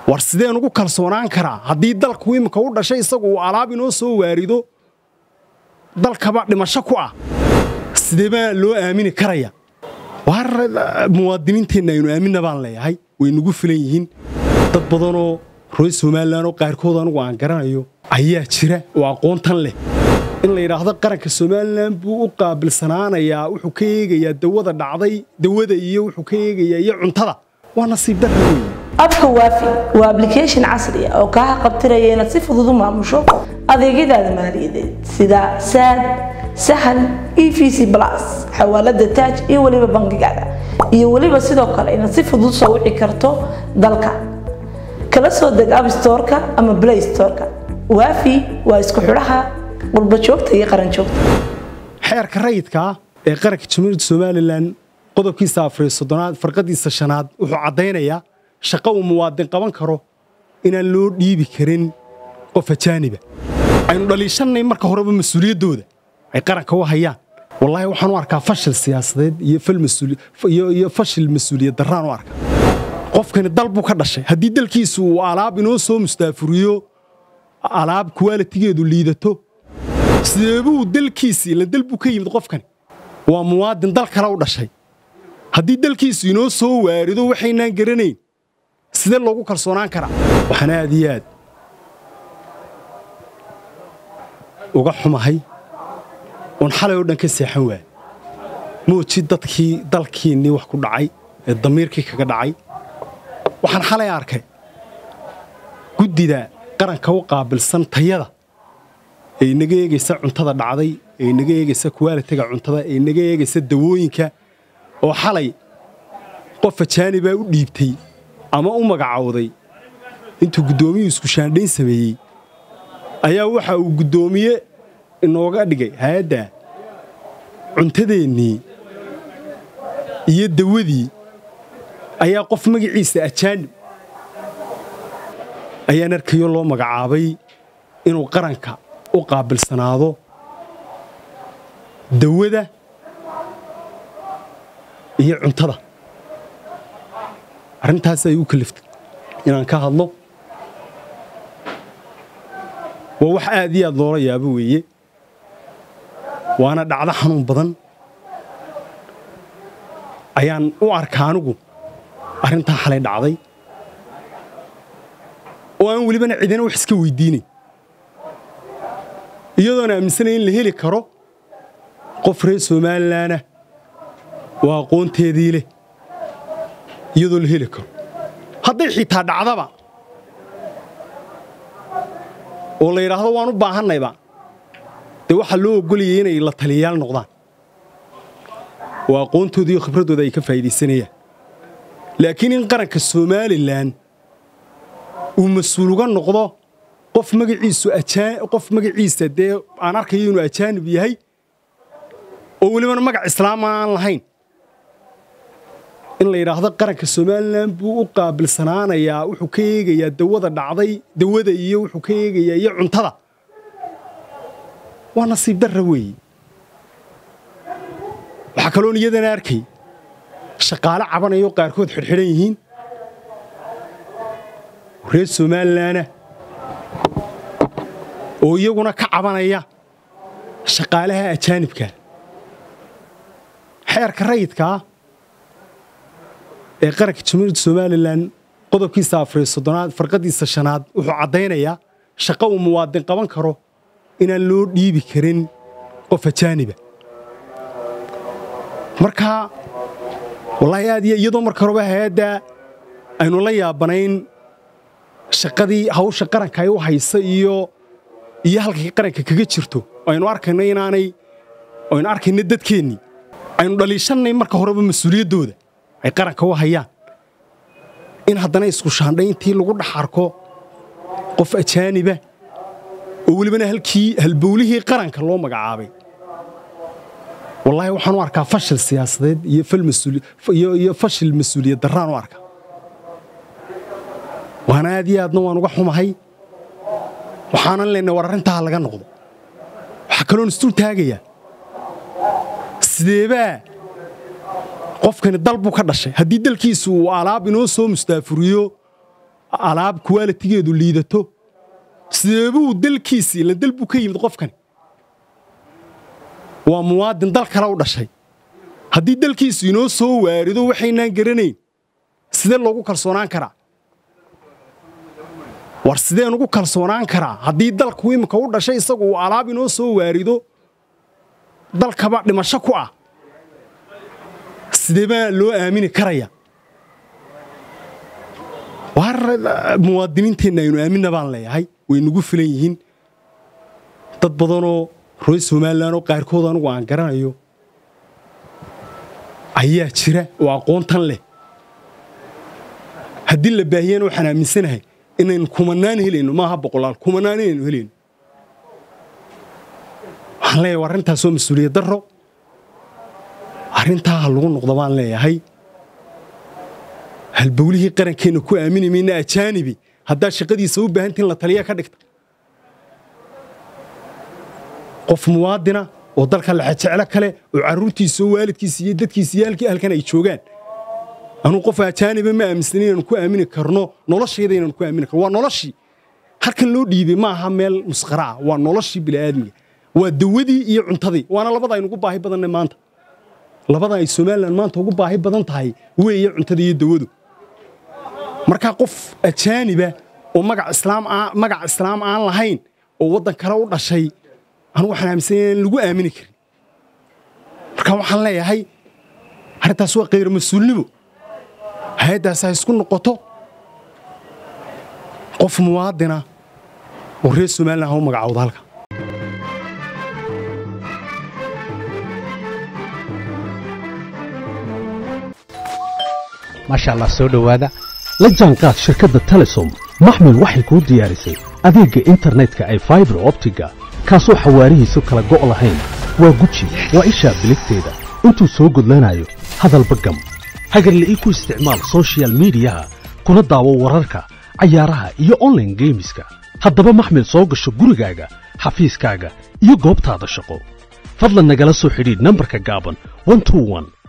war sideen ugu kalsoonaan karaa haddii dalku imika u dhashay isagu uu alaab inoo soo waarido dalkaba dhimasho ku ah sidee baa loo aamini karaya waar muwaadiniinteenna aynu aaminna baan leeyahay way nagu filan yihiin dad badanoo roy somalilan oo qaarkood anugu aan garanayo ayaa jira oo aqoontan leh in la yidhaahdo qaranka somalilan buu u qaabilsanaanayaa wuxuu ka eegayaa dawada dhacday dawada iyo wuxuu ka eegayaa iyo cuntada waa nasiib darra weeye abka waafi waa application casri ah oo kaa qabtiraya inaad si fudud u maamusho adeegyadaada maaliyadeed sida saad sahal e v c plus xawaalada taaj iyo weliba bangigaada iyo weliba sidoo kale inaad si fudud soo wici karto dalka kala soo deg abstoreka ama play storeka waafi waa isku xidhaha qurba joogta iyo qaran joogta xeerka rayidka ah ee qaranka jamhuuriyadda somalilan qodobkiisa afariyo soddonaad farqadiisa shanaad wuxuu caddaynayaa shaqo uu muwaadin qaban karo inaan loo dhiibi karin qof ajaaniba aynu dhaliishannay marka horeba mas-uuliyaddooda ay qaranka u hayaan wallaahi waxaan u arkaa fashil siyaasadeed iyo fashil mas-uuliyad darraan u arkaa qofkani dal buu ka dhashay haddii dalkiisu uu alaab inoo soo mustaafuriyo alaab kuwaalitigeedu liidato sideebuu dalkiisii ila dal buu ka yimid qofkani waa muwaadin dal kale u dhashay haddii dalkiisu inoo soo waarido waxaynaan garanayn sidee loogu kalsoonaan karaa waxaan aad iyo aad uga xumahay oon xalay oo dhan ka seexan waaya mooji dadkii dalkiinnii wax ku dhacay ee damiirkii kaga dhacay waxaan xalay arkay guddida qaranka u qaabilsan tayada ee inaga eegaysa cuntada dhacday ee inaga eegaysa kuwaalitiga cuntada ee inaga eegaysa dawooyinka oo xalay qof ajaanibaa u dhiibtay ama u magacowday intuu guddoomiyuu isku shaandhayn sameeyey ayaa waxa uu guddoomiye inooga dhigay hay-adda cuntadeennii iyo dawadii ayaa qof magaciisa ajaanib ayaan arkayo loo magacaabay inuu qaranka u qaabilsanaado dawada iyo cuntada arrintaas ay u kaliftay inaan ka hadlo waa wax aad iyo aad loola yaabo weeye waana dhacdo xanuun badan ayaan u arka anigu arrintaa xalay dhacday oo aan welibana cidina wax iska weydiinayn iyadoona aaminsanaya in la heli karo qof reer somalilanah oo aqoonteedii leh iyadoo la heli karo hadday xitaa dhacdaba oo la yidhaahdo waan u baahannayba dee waxaa loo ogolayay inay la taliyayaal noqdaan oo aqoontooda iyo khibraddooda ay ka faa'iidaysanayaan laakiin in qaranka somalilan uu mas-uul uga noqdo qof magaciisu qof magaciisa dee aan arkayo inuu ajaanib yahay oo welibana magac islaama aan lahayn in la yidhaahdo qaranka somalilan buu u qaabilsanaanayaa wuxuu ka eegayaa dawada dhacday dawada iyo wuxuu ka eegayaa iyo cuntada waa nasiib darra weeye waxaa kaloon iyadana arkay shaqaale cabanayoo qaarkood xidhxidhan yihiin reer somalilanah oo iyaguna ka cabanaya shaqaalaha ajaanibka xeerka rayidkaa ee qaranka jamhuuriyadda somalilan qodobkiisa afariyo soddonaad farqadiisa shanaad wuxuu caddaynayaa shaqo uu muwaadin qaban karo inaan loo dhiibi karin qof ajaaniba marka wallaahi aad iyo iyadoo marka horeba hay-adda aynu la yaabanayn shaqadii hawsha qaranka ay u haysa iyo iyo halkay qaranka kaga jirto aynu arkayno inaanay aynu arkayno dadkeennii aynu dhaliishannay marka horeba mas-uuliyaddooda ay qaranka u hayaan in haddana isku shaandhayntii lagu dhex arko qof ajaaniba oo welibana halkii halbowlihii qaranka loo magacaabay wallaahi waxaan u arkaa fashil siyaasadeed iyo fashil mas-uuliyad darraan u arkaa waana aad iyo aadna waan uga xumahay waxaanan leynay war arrintaa laga noqdo waxaa kaloon isdul taagayaa sideebaa qofkani dal buu ka dhashay haddii dalkiisu uu alaab inoo soo mustaafuriyo alaab kuwaalitigeedu liidato sideebuu dalkiisii ila dal buu ka yimid qofkani waa muwaadin dal kale u dhashay haddii dalkiisu inoo soo waarido waxaynaan garanayn sidee loogu kalsoonaan karaa war sideen ugu kalsoonaan karaa haddii dalku iminka u dhashay isagu uu alaab inoo soo waarido dalkaba dhimasho ku ah sidee baa loo aamini karaya waar muwaadiniinteenna aynu aaminna baan leeyahay way nagu filan yihiin dad badanoo roy somalilan oo qaarkood anugu aan garanayo ayaa jira oo aqoontan leh haddii la baahiyana waxaan aaminsanahay inaynu kumanaan helayno maaha boqolaal kumanaan inaynu helayno waxaan leeyahay war arrintaasoo mas-uuliyad darro arrintaa ha lagu noqdo baan leeyahay halbowlihii qarankeenna ku aamini mayna ajaanibi haddaad shaqadiisa u baahantiin la taliya ka dhigta qof muwaadina oo dalka laxajeclo kale oo carruurtiisa oo waalidkiisa iyo dadkiisa iyo halkii halkan ay joogaan anuu qof ajaaniba ma aaminsan inaynu ku aamini karno noloshayda inaynu ku aamini karno waa noloshii halkan loo dhiibay ma aha meel musqara ah waa noloshii bini'aadmiga waa dawadii iyo cuntadii waana labada aynu ugu baahi badannay maanta labada ay somalilan maanta ugu baahi badan tahay weeye cuntada iyo dawadu markaa qof ajaaniba oo magac islaam magac islaam aan lahayn oo waddan kale u dhashay anu waxaan aaminsanya in lagu aamini karin markaa waxaan leeyahay arrintaas waa khayr mas-uulnimo hay-addaas ha isku noqoto qof muwaadina oo reer somalilan ha u magacowda halka maasha allah soo dhowaada la jaanqaad shirkadda telesom maxmil waxay kuu diyaarisay adeegga internetka ay faibar optiga kaasoo xawaarihiisu kala go' lahayn waa guji waa ishaa biligteeda intuu soo gudlanayo hadalba gam hagarle ii ku isticmaal sochial midiyaha kuna daawo wararka cayaaraha iyo onlaine geemiska haddaba maxmil soo gasho gurigaaga xafiiskaaga iyo goobtaada shaqo fadlan nagala soo xidhiidh nambarka gaaban